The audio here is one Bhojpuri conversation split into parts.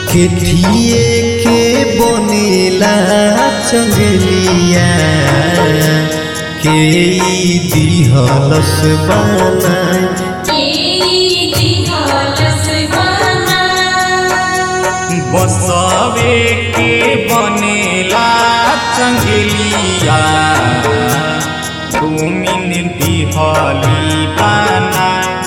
केठिए के बनेला चंगलिया के ई दिहलस बनाई बसवे के बनेला चंगलिया तुमिन दिहली बना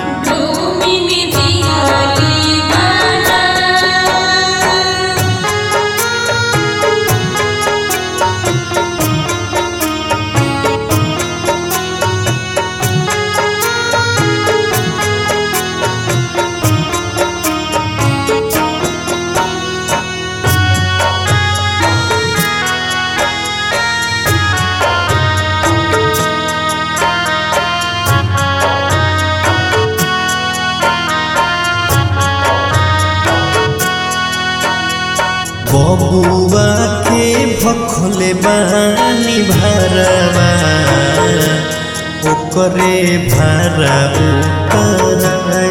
बबुआ के भखले बानी भरवा ओकरे भारा उतराई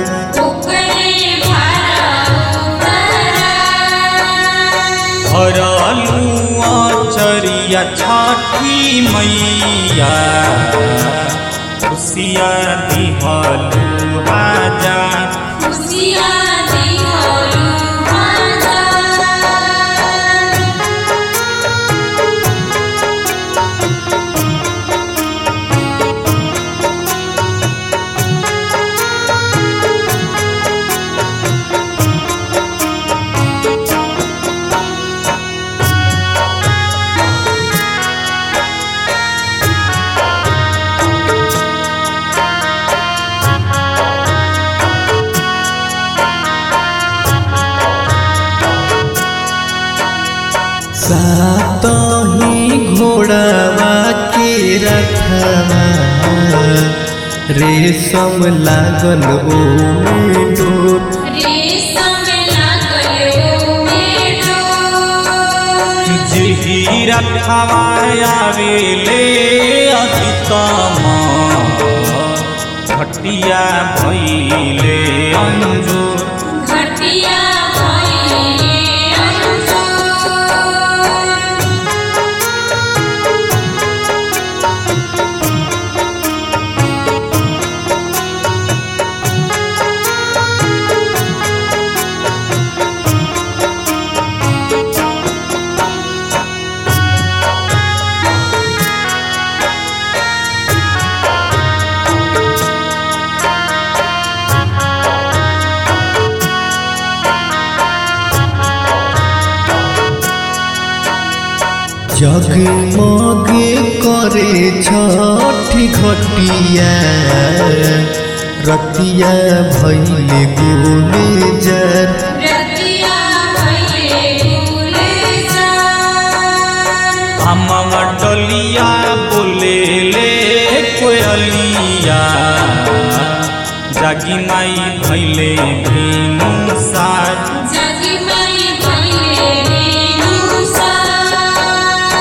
हरलुआ चरिया छठी मैया खुशिया दिहलु राजा सात ही घोड़ावा के रखवा रेशम लागल ओमे डोर जिही रखवाया वेले अधितम घटिया भैले अंजूर घटिया भइले अंजोर जगमग करे छठी घटिया रतिया भैले गोले जर रतिया भइले गुलजार हम डलिया बोलेले कोयलिया जागी माई भैले भीनु साज जगी मई भइले रेणुसार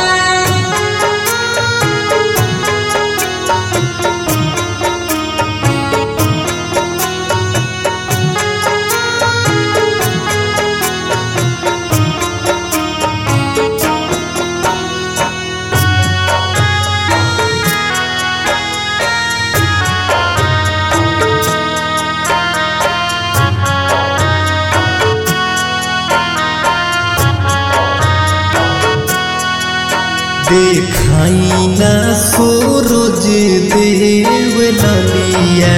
देखाई ना सूरज देव ललिया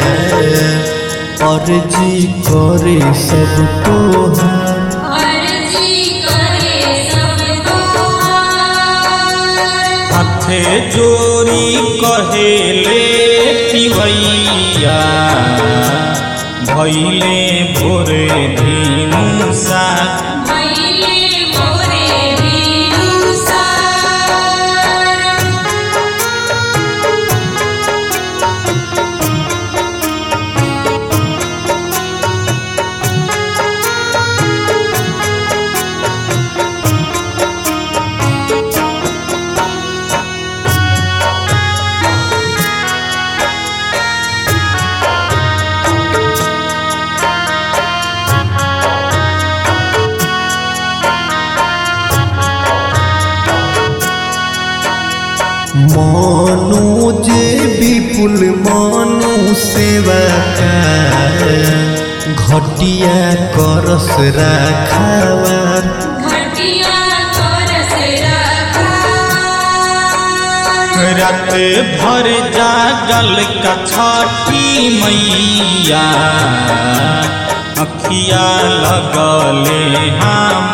अर्जी करे सब तोहार अर्जी करे सब तोहार हाथे जोरी कहेले पिवैया भैले भोरे भीनु साज भइले मोरे रेणुसार हम मनोज विपुल मनु सेवा का घटिया करस राखावार घटिया करस रखा रात भर जागल का छठी मैया अखिया लगले हम